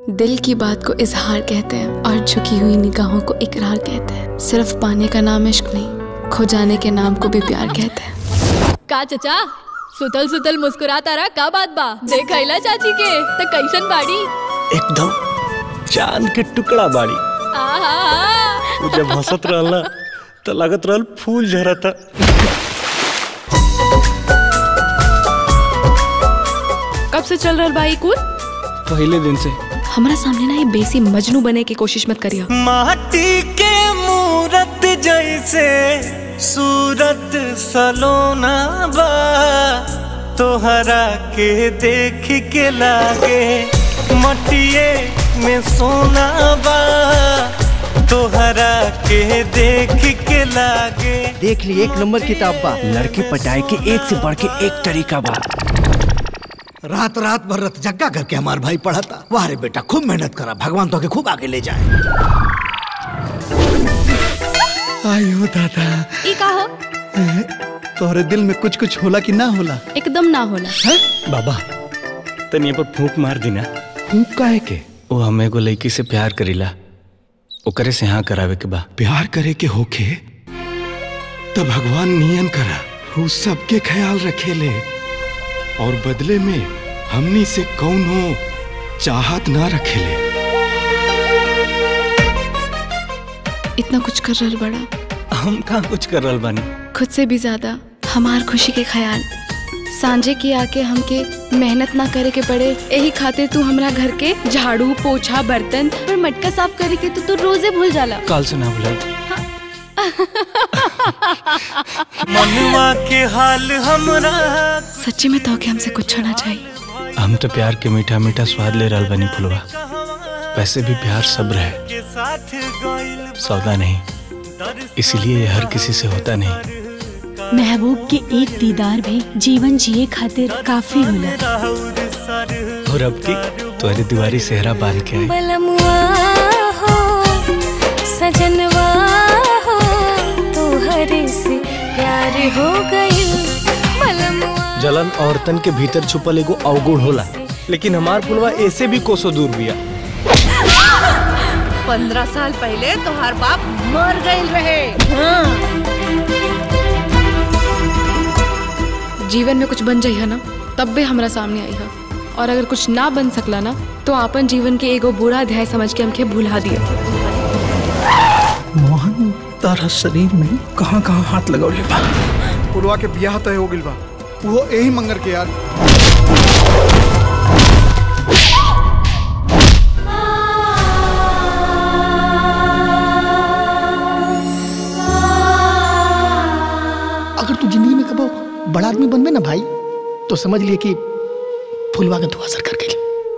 दिल की बात को इजहार कहते हैं और झुकी हुई निगाहों को इकरार कहते हैं सिर्फ पाने का नाम इश्क नहीं खो जाने के नाम को भी प्यार कहते हैं का चचा सुतल सुतल मुस्कुराता रहा का बात बा देखैला चाची के त कैसन बाड़ी एकदम चांद के टुकड़ा बाड़ी आहा वो जब हंसत रहल ना तो लगत रहल फूल झरता कब से चल रहा बाई कुल पहले दिन से हमारा सामने ना ये बेसी मजनू बने की कोशिश मत करियो माटी के मूरत जैसे सूरत सलोना बा तोहरा के देख के लागे मटिए में सोना बा तोहरा के देख के लागे देख ली एक नंबर किताब बा लड़की पटाए के एक से बढ़ के एक तरीका बा रात रात भर रत जग्गा करके हमार भाई पढ़ा था वाह रे बेटा खूब मेहनत करा भगवान तो के खूब आगे ले जाए आयो दादा ई का हो तोहरे दिल में कुछ कुछ होला कि ना होला एकदम ना होला बाबा तनी पर फूंक मार दिना फूक काहे के वो हमें एगो लड़की से प्यार करीला ओकरे से हाँ करावे के बा प्यार करे के होखे तब भगवान नियन करा वो सबके ख्याल रखेले और बदले में हमनी से कौनो चाहत ना रखेले इतना कुछ कर रहा बड़ा हम कहाँ कुछ कर रहल बानी खुद से भी ज्यादा हमार खुशी के ख्याल सांझे की आके हमके मेहनत ना करे के पड़े यही खातिर तू हमरा घर के झाड़ू पोछा बर्तन और मटका साफ करे के तो तू रोजे भूल जाला काल से ना भूला मनुआ के हाल हमरा सच्ची में तो के हमसे कुछ होना चाहिए हम तो प्यार के मीठा मीठा स्वाद ले रहल बानी फुलवा वैसे भी प्यार सब्र है के साथ गइल सौदा नहीं इसलिए ये हर किसी से होता नहीं महबूब के एक दीदार भी जीवन जिए खातिर काफी होला राउर सर और अब की तुम्हारी दीवारी सेहरा बांध के आई बलमुआ हो सजनवा हो तोहरे से प्यार हो गइल बलमुआ जलन औरतन के भीतर छुपल एगो अवगुण होला लेकिन हमार पुलवा ऐसे भी कोसों दूर बिया पंद्रह साल पहले तोहार बाप मर गई रहे जीवन में कुछ बन जाइए ना तब भी हमरा सामने आई है और अगर कुछ ना बन सकला ना तो आपन जीवन के एगो बुरा अध्याय समझ के हमके भुला दिया मोहन तारा शरीर में कहाँ कहाँ हाथ लगौले बा पुलवा के बियाह तय हो गइल बा वो यही मंगर के यार अगर तू जिंदगी में कबो बड़ा आदमी बनबे ना भाई तो समझ लिए कि फुलवा का दुआ असर कर गई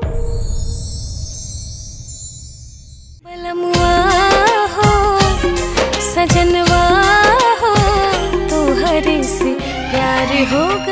बलमुआ हो सजनवा हो तोहरे से प्यार हो गइल